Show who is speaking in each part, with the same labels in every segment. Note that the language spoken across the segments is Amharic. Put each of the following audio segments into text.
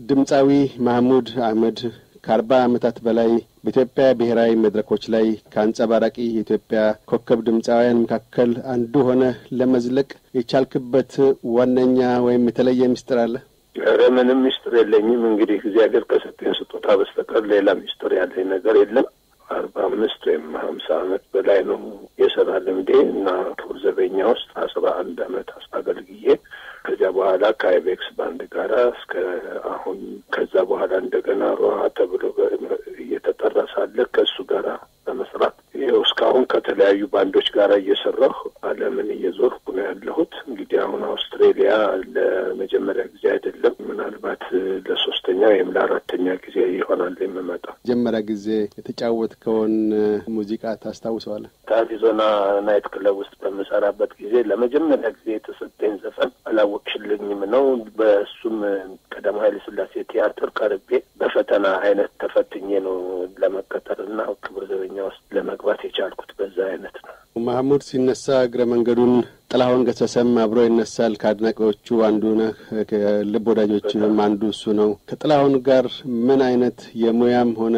Speaker 1: ድምፃዊ ማህሙድ አህመድ ከአርባ ዓመታት በላይ በኢትዮጵያ ብሔራዊ መድረኮች ላይ ከአንጸባራቂ የኢትዮጵያ ኮከብ ድምፃውያን መካከል አንዱ ሆነ ለመዝለቅ የቻልክበት ዋነኛ ወይም የተለየ ምስጢር አለ?
Speaker 2: ኧረ ምንም ምስጢር የለኝም። እንግዲህ እግዚአብሔር ከሰጠኝ ስጦታ በስተቀር ሌላ ምስጢር ያለኝ ነገር የለም። አርባ አምስት ወይም ሀምሳ ዓመት በላይ ነው የስራ ልምዴ እና ክቡር ዘበኛ ውስጥ አስራ አንድ ዓመት አገልግዬ ከዚያ በኋላ ከአይቤክስ ባንድ ጋራ እስከ አሁን ከዛ በኋላ እንደገና ሮሃ ተብሎ እየተጠራ ሳለ ከእሱ ጋራ በመስራት ይኸው እስካሁን ከተለያዩ ባንዶች ጋር እየሰራሁ ዓለምን እየዞርኩ ነው ያለሁት። እንግዲህ አሁን አውስትሬሊያ ለመጀመሪያ ጊዜ አይደለም፣ ምናልባት ለሶስተኛ ወይም ለአራተኛ ጊዜ ይሆናል የምመጣው።
Speaker 1: መጀመሪያ ጊዜ የተጫወትከውን ሙዚቃ ታስታውሰዋለህ?
Speaker 2: ከአሪዞና ናይት ክለብ ውስጥ በምሰራበት ጊዜ ለመጀመሪያ ጊዜ የተሰጠኝ ዘፈን አላወቅሽልኝም ነው። በእሱም ቀዳማዊ ኃይለ ሥላሴ ቲያትር ቀርቤ በፈተና አይነት ተፈትኜ ነው ለመቀጠር እና ክቡር ዘበኛ ውስጥ ለመግባት የቻልኩት በዛ አይነት ነው።
Speaker 1: ማህሙድ ሲነሳ እግረ መንገዱን ጥላሁን ገሰሰም አብሮ ይነሳል። ከአድናቂዎቹ አንዱ ነህ። ከልብ ወዳጆችም አንዱ እሱ ነው። ከጥላሁን ጋር ምን አይነት የሙያም ሆነ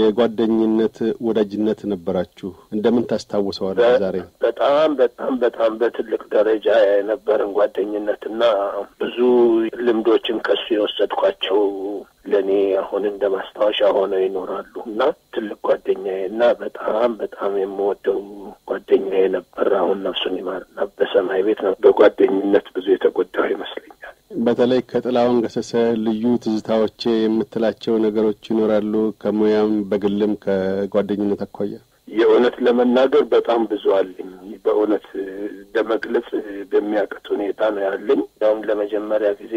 Speaker 1: የጓደኝነት ወዳጅነት ነበራችሁ? እንደምን ታስታውሰዋለህ? ዛሬ
Speaker 2: በጣም በጣም በጣም በትልቅ ደረጃ የነበረን ጓደኝነትና ብዙ ልምዶችን ከሱ የወሰድኳቸው ለእኔ አሁን እንደ ማስታወሻ ሆነው ይኖራሉ እና ትልቅ ጓደኛዬ እና በጣም በጣም የምወደው ጓደኛዬ ነበር። አሁን ነፍሱን ይማርና በሰማይ ቤት ነው። በጓደኝነት ብዙ የተጎዳው ይመስለኛል።
Speaker 1: በተለይ ከጥላሁን ገሰሰ ልዩ ትዝታዎቼ የምትላቸው ነገሮች ይኖራሉ? ከሙያም በግልም ከጓደኝነት አኳያ
Speaker 2: የእውነት ለመናገር በጣም ብዙ አለኝ። በእውነት ለመግለጽ በሚያቅት ሁኔታ ነው ያለኝ። ያውም ለመጀመሪያ ጊዜ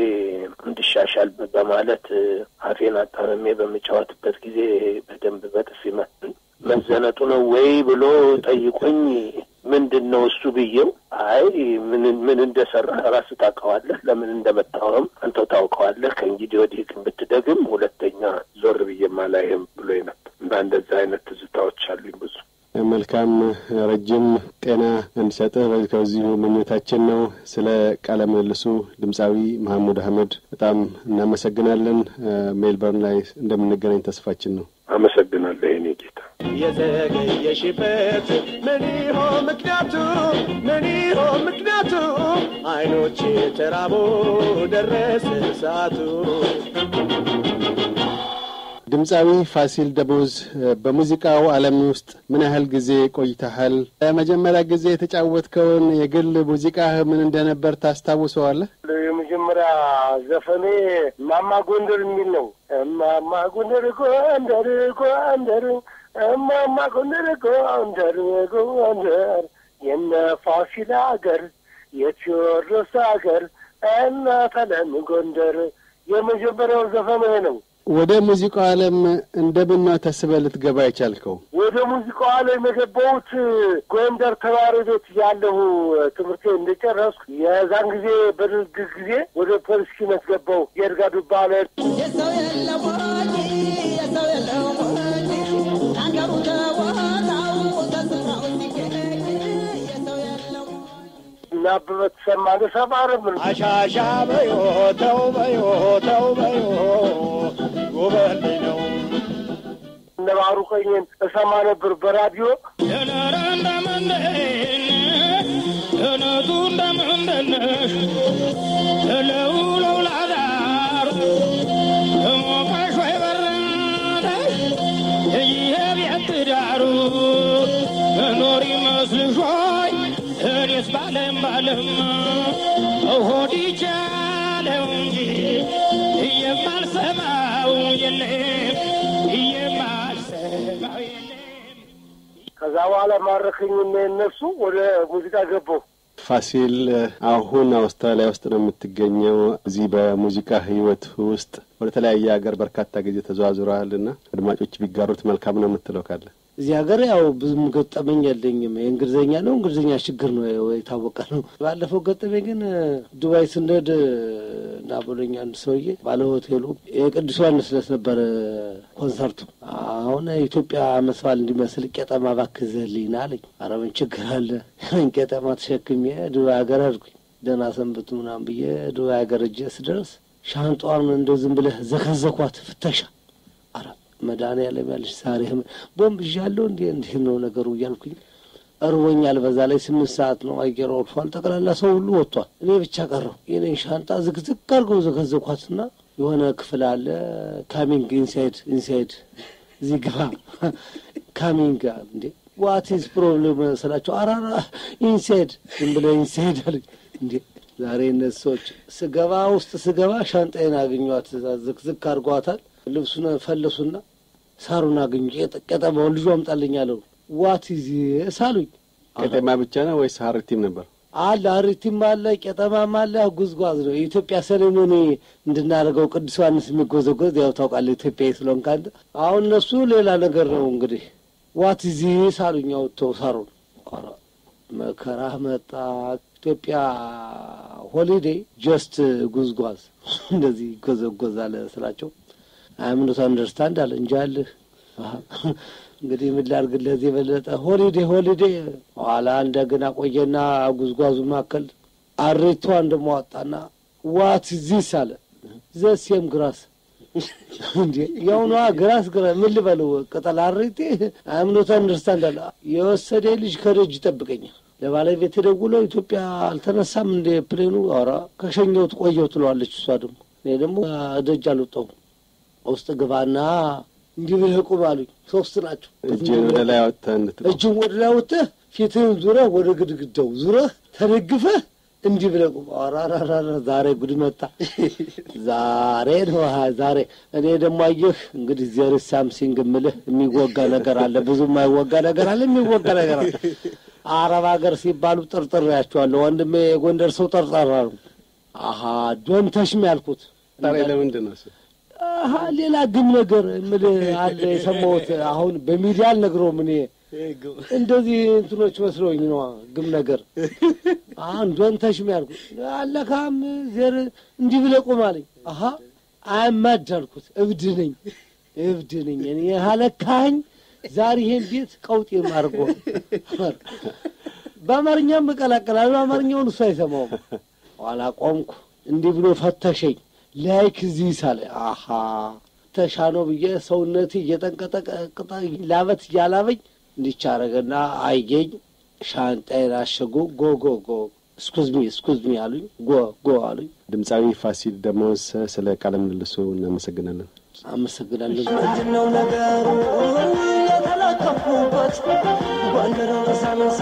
Speaker 2: እንድሻሻል በማለት አፌን አጣመሜ በምጫወትበት ጊዜ በደንብ በጥፊ መቱኝ። መዘነጡ ነው ወይ ብሎ ጠይቆኝ ምንድን ነው እሱ ብዬው፣ አይ ምን ምን እንደሰራ ራስህ ታውቀዋለህ፣ ለምን እንደመታወም አንተው ታውቀዋለህ። ከእንግዲህ ወዲህ ግን ብትደግም ሁለተኛ ዞር ብዬም አላይህም ብሎ ነበር እና እንደዛ አይነት ትዝታዎች አሉኝ ብዙ።
Speaker 1: መልካም ረጅም ጤና እንዲሰጥህ ከዚሁ ምኞታችን ነው። ስለ ቃለ ምልልሱ ድምፃዊ መሐሙድ አህመድ በጣም እናመሰግናለን። ሜልበርን ላይ እንደምንገናኝ ተስፋችን ነው።
Speaker 2: አመሰግናለሁ የኔ ጌታ።
Speaker 3: የዘገየሽበት ምን ይሆን ምክንያቱ? ምን ይሆን ምክንያቱ? አይኖች ተራቦ ደረሰ ሰዓቱ።
Speaker 1: ድምፃዊ ፋሲል ደሞዝ በሙዚቃው ዓለም ውስጥ ምን ያህል ጊዜ ቆይተሃል? ለመጀመሪያ ጊዜ የተጫወትከውን የግል ሙዚቃህ ምን እንደነበር ታስታውሰዋለህ?
Speaker 4: የመጀመሪያ ዘፈኔ እማማ ጎንደር የሚል ነው። እማማ ጎንደር ጎንደር ጎንደር እማማ ጎንደር ጎንደር ጎንደር የነ ፋሲል አገር የቴዎድሮስ አገር እናት አለም ጎንደር የመጀመሪያው ዘፈኔ ነው።
Speaker 1: ወደ ሙዚቃው ዓለም እንደምን ነው ተስበህ ልትገባ የቻልከው?
Speaker 4: ወደ ሙዚቃው ዓለም የገባሁት ጎንደር ተማሪ ቤት ያለሁ ትምህርቴ እንደጨረስኩ የዛን ጊዜ በደርግ ጊዜ ወደ ፖሊስኪነት ገባሁ። የእድጋ ዱባለ
Speaker 5: የሰው የለም ወጪ የሰው የለም ወጪ አንገሩ ተወጣው ተስራው ሲገኝ የሰው የለም
Speaker 4: እና አበበ ተሰማ ተሰማረ ምን
Speaker 3: አሻሻ በዮ ተው በዮ ተው በዮ ጎበል ነው
Speaker 4: ነባሩ ቀኝን እሰማ ነበር በራዲዮ
Speaker 3: የነረ እንደምንድን እነቱ እንደምንድንሽ ለውለው ላዳር ተሞቀሽ ወይ በረደሽ ይሄ ቤት ዳሩ መኖር ይመስልሽ ወይ እኔስ ባለም ባለም ሆድ ይቻለው እንጂ የማልሰማው የለም የማልሰማው የለም
Speaker 4: ከዛ በኋላ ማረከኝና የነሱ ወደ ሙዚቃ ገባሁ።
Speaker 1: ፋሲል አሁን አውስትራሊያ ውስጥ ነው የምትገኘው። እዚህ በሙዚቃ ህይወት ውስጥ ወደ ተለያየ ሀገር በርካታ ጊዜ ተዘዋዙረሃልና አድማጮች ቢጋሩት መልካም ነው የምትለው ካለ
Speaker 6: እዚህ ሀገር ያው ብዙም ገጠመኝ የለኝም። የእንግሊዝኛ ነው እንግሊዝኛ ችግር ነው የታወቀ ነው። ባለፈው ገጠመኝ ግን ዱባይ ስንሄድ እና ብሎኝ አንድ ሰውዬ ባለ ሆቴሉ የቅዱስ ዮሐንስ ዕለት ነበረ ኮንሰርቱ። አሁን ኢትዮጵያ ዓመት በዓል እንዲመስል ቄጠማ እባክህ ዘህልኝ ና አለኝ። ኧረ ምን ችግር አለ? ያን ቄጠማ ተሸክሜ ዱባይ ሀገር አድርጉኝ ደህና ሰንብቱ ምናምን ብዬ ዱባይ ሀገር እጄ ስደርስ ሻንጧን እንደ ዝም ብለህ ዘከዘኳት ፍተሻ። አረ መድኃኒዓለም ያለሽ ዛሬ ህመ- ቦምብ ይዣለሁ እንዴ እንዴት ነው ነገሩ እያልኩኝ እርቦኛል። በዛ ላይ ስምንት ሰዓት ነው፣ አየር ወርፏል። ጠቅላላ ሰው ሁሉ ወጥቷል። እኔ ብቻ ቀረሁ። የኔን ሻንጣ ዝግዝግ አድርገው ዘከዘኳትና የሆነ ክፍል አለ ካሚንግ ኢንሳይድ ኢንሳይድ እዚህ ግባ ካሚንግ እንዴ ዋት ኢዝ ፕሮብሌም ስላቸው አራራ ኢንሳይድ ዝም ብለህ ኢንሳይድ አሉኝ። እንዴ ዛሬ እነዚህ ሰዎች ስገባ ውስጥ ስገባ ሻንጣዬን አገኟት። ዝክዝክ አድርጓታል። ልብሱን ፈለሱና ሳሩን አገኙ። ቄጠ- ቄጠማውን ልጁ አምጣልኝ አለው። ዋት ኢዝ ሳሉኝ
Speaker 1: ቄጤማ ብቻ ነው ወይስ ሀረቲም ነበር?
Speaker 6: አለ አሪቲም አለ ቄጠማም አለ። ጉዝጓዝ ነው የኢትዮጵያ ሰሌሞኒ እንድናደርገው ቅዱስ ዮሐንስ የሚጎዘጎዝ ያው ታውቃለህ፣ ኢትዮጵያ ስለሆንክ አንተ። አሁን እነሱ ሌላ ነገር ነው እንግዲህ ዋት ዚ ሳሉኝ አውጥተው ሳሩን። ኧረ መከራ መጣ። ኢትዮጵያ ሆሊዴ ጀስት ጉዝጓዝ እንደዚህ ይጎዘጎዛል ስላቸው አምኖት አንደርስታንድ አለ እንጂ አልህ አሀ፣ እንግዲህ ምን ላድርግልህ እዚህ የበለጠ ሆሊዴ ሆሊዴ። ኋላ እንደገና ቆየና ጉዝጓዙ መካከል አሬቷን ደሞ አወጣና ዋት ዚስ አለ ዘሴም ግራስ እንዴ ያውኗ ግራስ ግራ ምን ልበለው ቅጠል አሬቴ አምኖት አንደርስታንድ አለ የወሰደ ልጅ ከደጅ ይጠብቀኛል። ለባለቤት ደውለው ኢትዮጵያ አልተነሳም እንደ ፕሌኑ ኧረ ከሸኘሁት ቆየሁ ትለዋለች። እሷ ደግሞ እኔ ደግሞ ደጅ አልወጣሁም። ውስጥ ግባና እንዲህ ብለህ ቁም አሉኝ። ሶስት ናቸው።
Speaker 1: እጅን ወደ ላይ አወጥተህ እንድትቆም
Speaker 6: እጅን ወደ ላይ ወጥተህ ፊትህን ዙረህ ወደ ግድግዳው ዙረህ ተደግፈህ እንዲህ ብለህ ቁም። አራራራ ዛሬ ጉድ መጣ። ዛሬ ነው ሀ- ዛሬ እኔ ደግሞ አየህ እንግዲህ ዜር ሳምሲንግ የምልህ የሚወጋ ነገር አለ፣ ብዙ የማይወጋ ነገር አለ፣ የሚወጋ ነገር አለ። አረብ ሀገር ሲባሉ ጥርጥር ያቸዋለሁ። ወንድሜ የጎንደር ሰው ጠርጣራ ነው። አሀ ዶንተሽም ያልኩት
Speaker 1: ታዲያ ለምንድን ነው እሱ?
Speaker 6: አሀ ሌላ ግም ነገር የምልህ አለ የሰማሁት። አሁን በሚዲያ አልነግረውም እኔ እንደዚህ እንትኖች መስለውኝ ነው ግም ነገር አንዷን ተሽም ያልኩት አለካም ዜር እንዲህ ብለህ ቁም አለኝ። አሀ አያማድ አልኩት። እብድ ነኝ እብድ ነኝ እኔ አለካኝ ዛሬ ይሄን ቤት ቀውጤ አድርጎ በአማርኛም እቀላቀላለሁ። በአማርኛውን እሱ አይሰማውም። ኋላ ቆምኩ። እንዲህ ብሎ ፈተሸኝ። ላይክ እዚህ ሳለ አሀ ተሻኖ ብዬ ሰውነቴ እየተንቀጠቀጠ ላበት እያላበኝ እንዲቻ አረገና አየኝ። ሻንጣዬን አሸጉ። ጎ ጎ ጎ እስኩዝ ሚ እስኩዝ ሚ አሉኝ። ጎ ጎ አሉኝ።
Speaker 1: ድምፃዊ ፋሲል ደሞዝ ስለ ቃለ ምልልሱ እናመሰግናለን።
Speaker 6: አመሰግናለሁ።
Speaker 5: ምንድነው ነገሩ የተለከፍኩበት ጎንደር ሳነሳ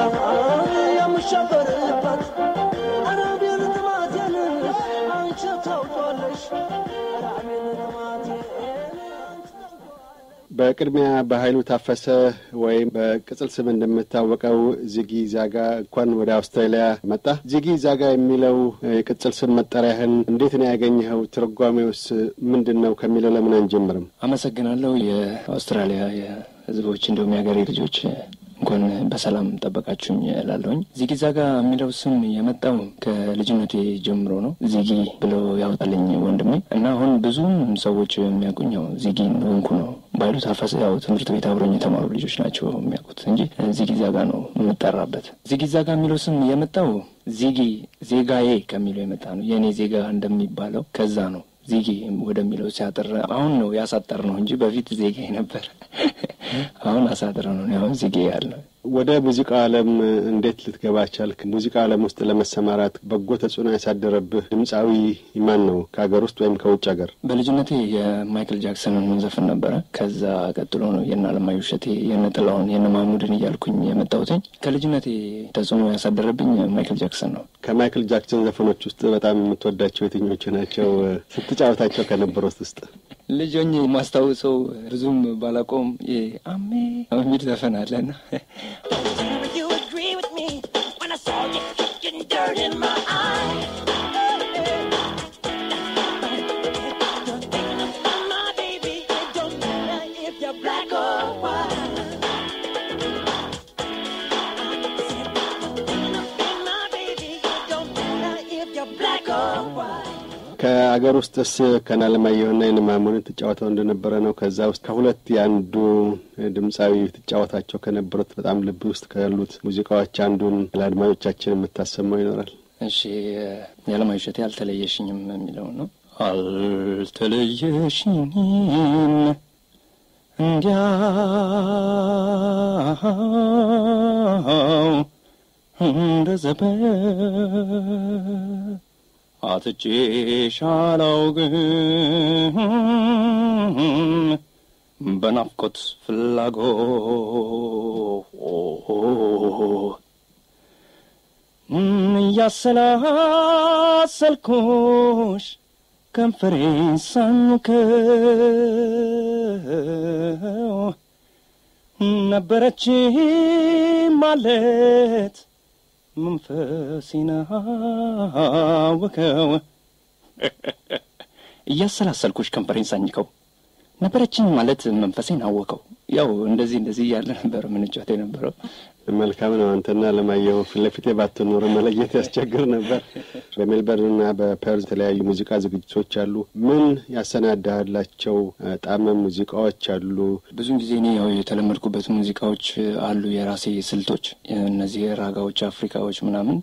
Speaker 5: የምሸበርበት አረቤን ጥማቴን አንቺ ታውቋለሽ አረቤን ጥማቴን አንቺ ታውቋለሽ
Speaker 1: በቅድሚያ በኃይሉ ታፈሰ ወይም በቅጽል ስም እንደምታወቀው ዚጊ ዛጋ እንኳን ወደ አውስትራሊያ መጣ። ዚጊ ዛጋ የሚለው የቅጽል ስም መጠሪያህን እንዴት ነው ያገኘኸው? ትርጓሜውስ ምንድን ነው ከሚለው ለምን አንጀምርም?
Speaker 7: አመሰግናለሁ። የአውስትራሊያ የሕዝቦች እንዲሁም የሀገሬ ልጆች እንኳን በሰላም ጠበቃችሁኝ እላለሁኝ። ዚጊ ዛጋ የሚለው ስም የመጣው ከልጅነቴ ጀምሮ ነው። ዚጊ ብሎ ያወጣልኝ ወንድሜ እና አሁን ብዙም ሰዎች የሚያውቁኝ ያው ዚጊ እንደሆንኩ ነው። ባይሉ ታፈሰ ያው ትምህርት ቤት አብሮኝ የተማሩ ልጆች ናቸው የሚያውቁት እንጂ ዚጊ ዛጋ ነው የምጠራበት። ዚጊ ዛጋ የሚለው ስም የመጣው ዚጊ ዜጋዬ ከሚለው የመጣ ነው። የእኔ ዜጋ እንደሚባለው ከዛ ነው ዚጊ ወደሚለው ሲያጠር አሁን ነው ያሳጠር ነው እንጂ በፊት ዜጋ ነበር። አሁን አሳጥረ ነው አሁን ዚጌ ያለው።
Speaker 1: ወደ ሙዚቃው ዓለም እንዴት ልትገባ ቻልክ? ሙዚቃ ዓለም ውስጥ ለመሰማራት በጎ ተጽዕኖ ያሳደረብህ ድምፃዊ ማን ነው? ከሀገር ውስጥ ወይም ከውጭ ሀገር?
Speaker 7: በልጅነቴ የማይክል ጃክሰንን ዘፍን ነበረ። ከዛ ቀጥሎ ነው የነ አለማየሁ እሸቴ፣ የነ ጥላሁን፣ የነ ማሙድን እያልኩኝ የመጣሁትኝ። ከልጅነቴ ተጽዕኖ ያሳደረብኝ ማይክል ጃክሰን ነው።
Speaker 1: ከማይክል ጃክሰን ዘፈኖች ውስጥ በጣም የምትወዳቸው የትኞቹ ናቸው? ስትጫወታቸው ከነበሩት ውስጥ
Speaker 7: ልጅ ሆኜ የማስታውሰው ብዙም ባላቆም አሜ የሚል ዘፈን አለና
Speaker 3: Would you agree with me when I saw you kicking dirt in my eye? You're thinking about my baby. It don't matter if you're black or white. I said, you're thinking about my baby. It don't matter if you're black or white.
Speaker 1: ከአገር ውስጥስ ከናለማየሁና የነማሙንን ትጫወተው እንደነበረ ነው። ከዛ ውስጥ ከሁለት የአንዱ ድምፃዊ ትጫወታቸው ከነበሩት በጣም ልብ ውስጥ ካሉት ሙዚቃዎች አንዱን ለአድማጮቻችን የምታሰማው ይኖራል?
Speaker 7: እሺ የዓለማየሁ እሸቴ አልተለየሽኝም የሚለው ነው። አልተለየሽኝም እንዲያው እንደ ዘበት አትቼሽ አላውቅም በናፍቆት ፍላጎት እያሰላሰልኩሽ ከንፈሬን ሳንከው ነበረች ማለት መንፈሴን አወከው እያሰላሰልኩሽ ከንፈሬን ሳኝከው ነበረችኝ ማለት መንፈሴን አወከው። ያው እንደዚህ እንደዚህ እያለ ነበር ምንጫወት የነበረው።
Speaker 1: መልካም ነው። አንተና ለማየሁ ፊት ለፊቴ ባትኖር መለየት ያስቸግር ነበር። በሜልበርንና በፐርዝ የተለያዩ ሙዚቃ ዝግጅቶች አሉ። ምን ያሰናዳላቸው ጣመ ሙዚቃዎች አሉ?
Speaker 7: ብዙን ጊዜ እኔ ያው የተለመድኩበት ሙዚቃዎች አሉ፣ የራሴ ስልቶች፣ እነዚህ ራጋዎች፣ አፍሪካዎች ምናምን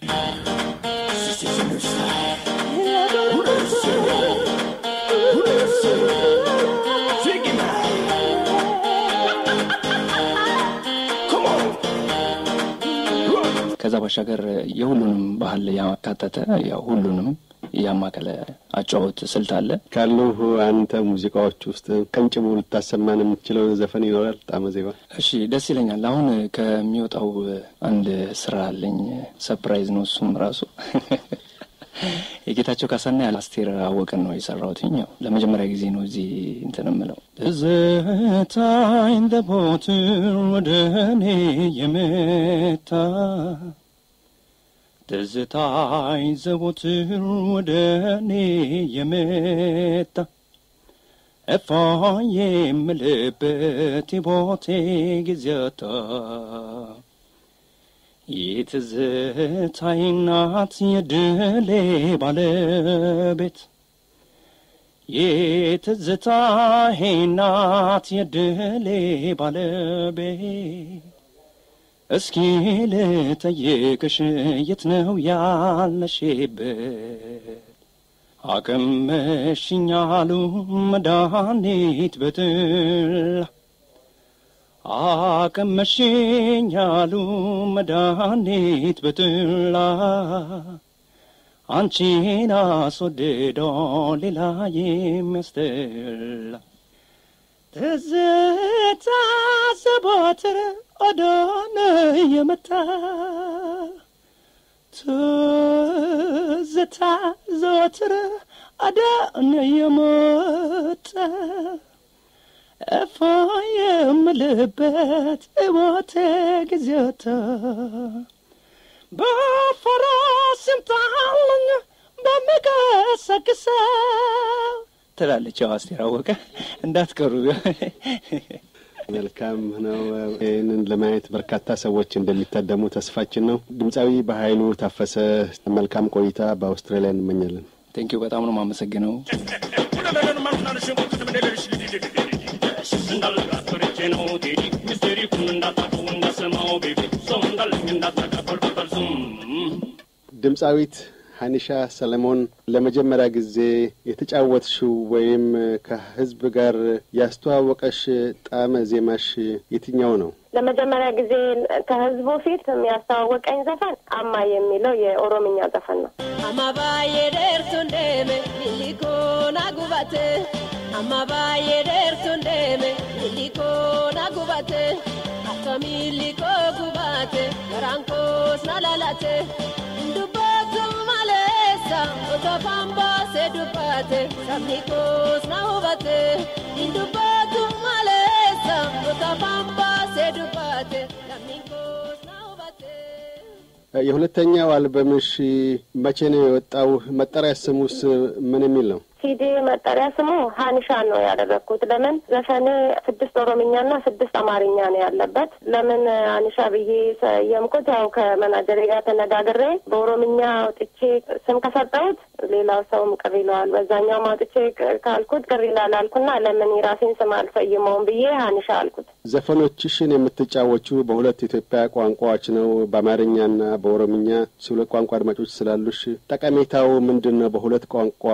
Speaker 7: ከዛ ባሻገር የሁሉንም ባህል ያካተተ ያው ሁሉንም ያማከለ አጫወት ስልት አለ።
Speaker 1: ካሉ አንተ ሙዚቃዎች ውስጥ ቀንጭቡ ልታሰማን የምትችለው ዘፈን ይኖራል? ጣመ ዜማ።
Speaker 7: እሺ፣ ደስ ይለኛል። አሁን ከሚወጣው አንድ ስራ አለኝ፣ ሰፕራይዝ ነው እሱም ራሱ የጌታቸው ካሳና የአስቴር አወቀን ነው የሰራሁትኝ። ያው ለመጀመሪያ ጊዜ ነው እዚህ እንትን እምለው ትዝታኝ ዘወትር ወደ እኔ የመጣ ትዝታኝ ዘወትር ወደ እኔ የመጣ እፋ የምልበት የቦቴ ጊዜታ የትዝታዬ ናት የድሌ ባለቤት የትዝታዬ ናት የድሌ ባለቤት እስኪ ልጠይቅሽ የት ነው ያለሽበት አቀመሽኛሉ መድኃኒት በጥላ አቀመሽኛሉ መድኃኒት በጥላ አንቺን አስወድዶ ሌላ የሚያስጠላ ትዝታ ዘወትር ወደኔ የመጣ ትዝታ ዘወትር ወደኔ የመጣ እፎ የምልበት እሞቴ ጊዜታ በፈረስ ይምጣልኝ በሚገሰግሰው ትላለች ያው አስቴር አወቀ። እንዳትቀሩ።
Speaker 1: መልካም ነው። ይህንን ለማየት በርካታ ሰዎች እንደሚታደሙ ተስፋችን ነው። ድምፃዊ በኃይሉ ታፈሰ መልካም ቆይታ በአውስትራሊያ እንመኛለን።
Speaker 7: ቴንኪው በጣም ነው የማመሰግነው።
Speaker 1: ድምፃዊት ሀኒሻ ሰለሞን ለመጀመሪያ ጊዜ የተጫወትሽው ወይም ከህዝብ ጋር ያስተዋወቀሽ ጣዕመ ዜማሽ የትኛው ነው?
Speaker 8: ለመጀመሪያ ጊዜ ከህዝቡ ፊት የሚያስተዋወቀኝ ዘፈን አማ የሚለው የኦሮምኛ ዘፈን ነው።
Speaker 9: Amma baay'ee dheertuun deeme millikoo na gubate. Amma baay'ee dheertuun deeme millikoo na gubate. Akka millikoo gubate garaan koos na lalate. Dubbatu maleessa otoo afaan baasee dubbate sabni koos na hubate. Dubbatu maleessa otoo afaan baasee dubbate sabni koos na hubate.
Speaker 1: የሁለተኛው አልበምሽ መቼ ነው የወጣው? መጠሪያ ስሙስ ምን የሚል ነው?
Speaker 8: ሲዲ መጠሪያ ስሙ ሀኒሻ ነው ያደረግኩት። ለምን ዘፈኔ ስድስት ኦሮምኛና ስድስት አማርኛ ነው ያለበት። ለምን ሀኒሻ ብዬ ሰየምኩት? ያው ከመናጀሬ ጋር ተነጋግሬ በኦሮምኛ አውጥቼ ስም ከሰጠሁት ሌላው ሰውም ቅር ይለዋል። በዛኛውም አውጥቼ ካልኩት ቅር ይላል አልኩና ለምን የራሴን ስም አልሰይመውም ብዬ ሀኒሻ አልኩት።
Speaker 1: ዘፈኖችሽን የምትጫወቹ በሁለት ኢትዮጵያ ቋንቋዎች ነው፣ በአማርኛና በኦሮምኛ። ሁለት ቋንቋ አድማጮች ስላሉሽ ጠቀሜታው ምንድን ነው? በሁለት ቋንቋ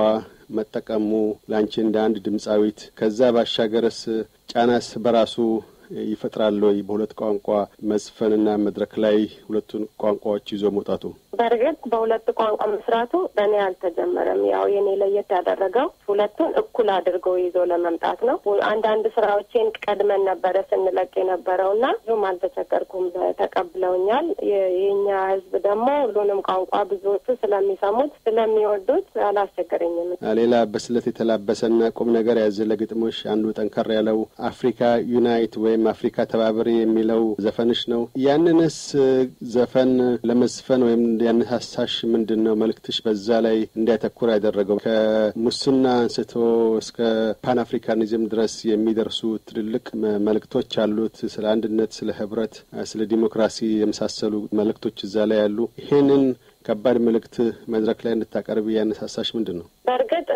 Speaker 1: መጠቀሙ ለአንቺ እንደ አንድ ድምፃዊት ከዛ ባሻገርስ ጫናስ በራሱ ይፈጥራል ወይ? በሁለት ቋንቋ መዝፈንና መድረክ ላይ ሁለቱን ቋንቋዎች ይዞ መውጣቱ
Speaker 8: በእርግጥ በሁለት ቋንቋ መስራቱ በእኔ አልተጀመረም። ያው የኔ ለየት ያደረገው ሁለቱን እኩል አድርገው ይዞ ለመምጣት ነው። አንዳንድ ስራዎቼን ቀድመን ነበረ ስንለቅ የነበረው እና ብዙም አልተቸገርኩም፣ ተቀብለውኛል። የኛ ህዝብ ደግሞ ሁሉንም ቋንቋ ብዙዎቹ ስለሚሰሙት ስለሚወዱት አላስቸገረኝም።
Speaker 1: ሌላ በስለት የተላበሰና ቁም ነገር ያዘለ ግጥሞች አንዱ ጠንከር ያለው አፍሪካ ዩናይት ወይም አፍሪካ ተባበሪ የሚለው ዘፈንሽ ነው። ያንንስ ዘፈን ለመዝፈን ወይም ያነሳሳሽ ምንድን ነው? መልእክትሽ በዛ ላይ እንዲያተኩር ያደረገው ከሙስና አንስቶ እስከ ፓን አፍሪካኒዝም ድረስ የሚደርሱ ትልልቅ መልእክቶች አሉት። ስለ አንድነት፣ ስለ ህብረት፣ ስለ ዲሞክራሲ የመሳሰሉ መልእክቶች እዛ ላይ ያሉ። ይሄንን ከባድ መልእክት መድረክ ላይ እንድታቀርብ ያነሳሳሽ ምንድን ነው?
Speaker 8: በእርግጥ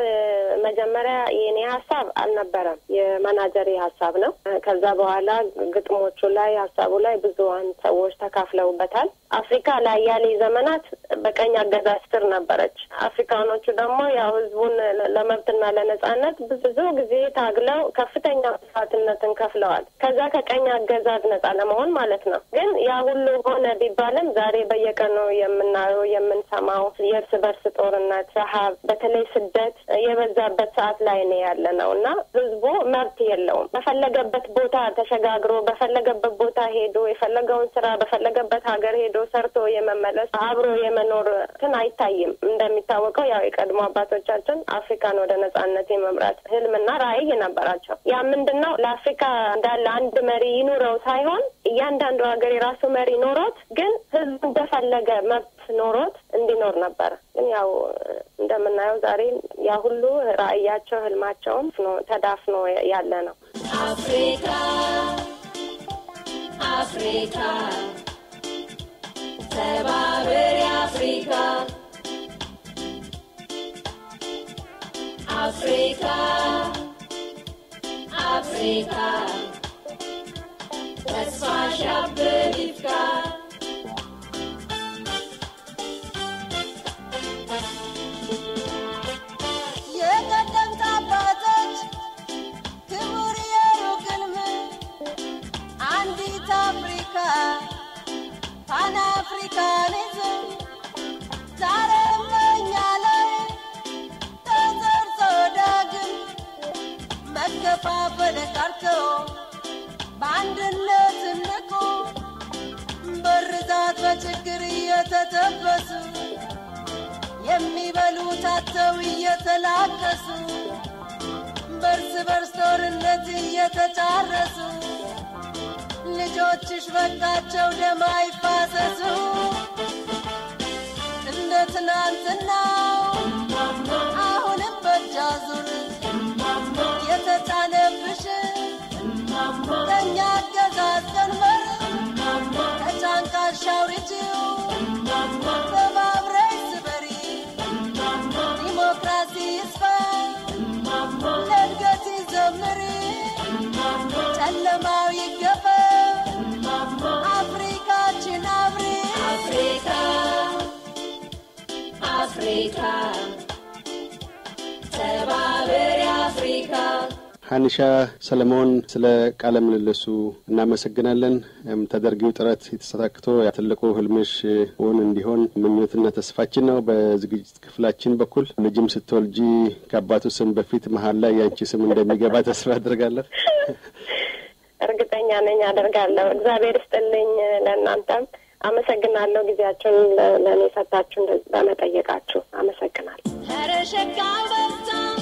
Speaker 8: መጀመሪያ የእኔ ሀሳብ አልነበረም፣ የመናጀሬ ሀሳብ ነው። ከዛ በኋላ ግጥሞቹ ላይ ሀሳቡ ላይ ብዙሀን ሰዎች ተካፍለውበታል። አፍሪካ ለአያሌ ዘመናት በቀኝ አገዛዝ ስር ነበረች። አፍሪካኖቹ ደግሞ ያው ህዝቡን ለመብትና ለነጻነት ብዙ ጊዜ ታግለው ከፍተኛ መስዋዕትነትን ከፍለዋል። ከዛ ከቀኝ አገዛዝ ነጻ ለመሆን ማለት ነው። ግን ያ ሁሉ ሆነ ቢባልም ዛሬ በየቀኑ የምናየው የምንሰማው የእርስ በርስ ጦርነት፣ ረሀብ፣ በተለይ ስደት የበዛበት ሰዓት ላይ ነው ያለ ነው እና ህዝቡ መብት የለውም። በፈለገበት ቦታ ተሸጋግሮ በፈለገበት ቦታ ሄዶ የፈለገውን ስራ በፈለገበት ሀገር ሄዶ ሰርቶ የመመለስ አብሮ የመኖር እንትን አይታይም። እንደሚታወቀው ያው የቀድሞ አባቶቻችን አፍሪካን ወደ ነጻነት የመምራት ህልምና ራዕይ ነበራቸው። ያ ምንድን ነው ለአፍሪካ እንዳለ አንድ መሪ ይኑረው ሳይሆን እያንዳንዱ ሀገር የራሱ መሪ ኖሮት ግን ህዝቡ እንደፈለገ መብት ኖሮት እንዲኖር ነበር። ግን ያው እንደምናየው ዛሬ ያ ሁሉ ራዕያቸው ህልማቸውም ተዳፍኖ ያለ ነው።
Speaker 9: አፍሪካ አፍሪካ ተባበሪ አፍሪካ አፍሪካ አፍሪካ ተስፋሽ ያብብ ይፍካ
Speaker 10: የቀደምት አባቶች ክቡር የሩቅ ሕልም አንዲት አፍሪካ ፓን አፍሪካኒዝም ዛሬም በእኛ ላይ ተዘርቶ ዳግም መከፋፈል ቀርቶ በአንድነት እንቁ በርዛት በችግር እየተጠበሱ የሚበሉት አጥተው እየተላቀሱ በርስ በርስ ጦርነት እየተጫረሱ ልጆችሽ በቃቸው ደም አይፋሰሱ እንደ ትናንትናው አሁንም በእጅ አዙር የተጫነብሽ ከእኛ አገዛዝ ቀንበር ከጫንቃሽ አውርጂው ተባብረሽ ስበሪ ዲሞክራሲ ይስፋ ለእድገት ይዘምሪ ጨለማው ይገፈ አፍሪካችን አብሪ
Speaker 9: አፍሪካ አፍሪካ ተባበሪ አፍሪካ
Speaker 1: ሀኒሻ ሰለሞን ስለ ቃለ ምልልሱ እናመሰግናለን። ተደርጊው ጥረት የተሳካቶ ትልቁ ህልምሽ እውን እንዲሆን ምኞትና ተስፋችን ነው። በዝግጅት ክፍላችን በኩል ልጅም ስትወልጂ ከአባቱ ስም በፊት መሀል ላይ ያንቺ ስም እንደሚገባ ተስፋ አድርጋለሁ።
Speaker 8: እርግጠኛ ነኝ አደርጋለሁ። እግዚአብሔር ይስጥልኝ። ለእናንተም አመሰግናለሁ። ጊዜያችሁን ለእኔ ሰጣችሁ በመጠየቃችሁ አመሰግናለሁ።
Speaker 9: ኧረ ሸጋው በዛ